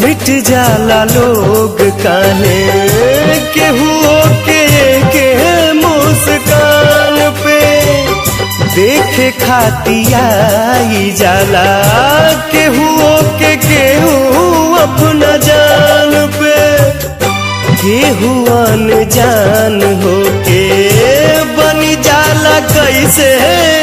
मिट जाला लोग काहे केहू के के मुस्कान पे देखे खातियाई जाला केहू के केहू अपना जान पे केहू अनजान होके बनी जाला कैसे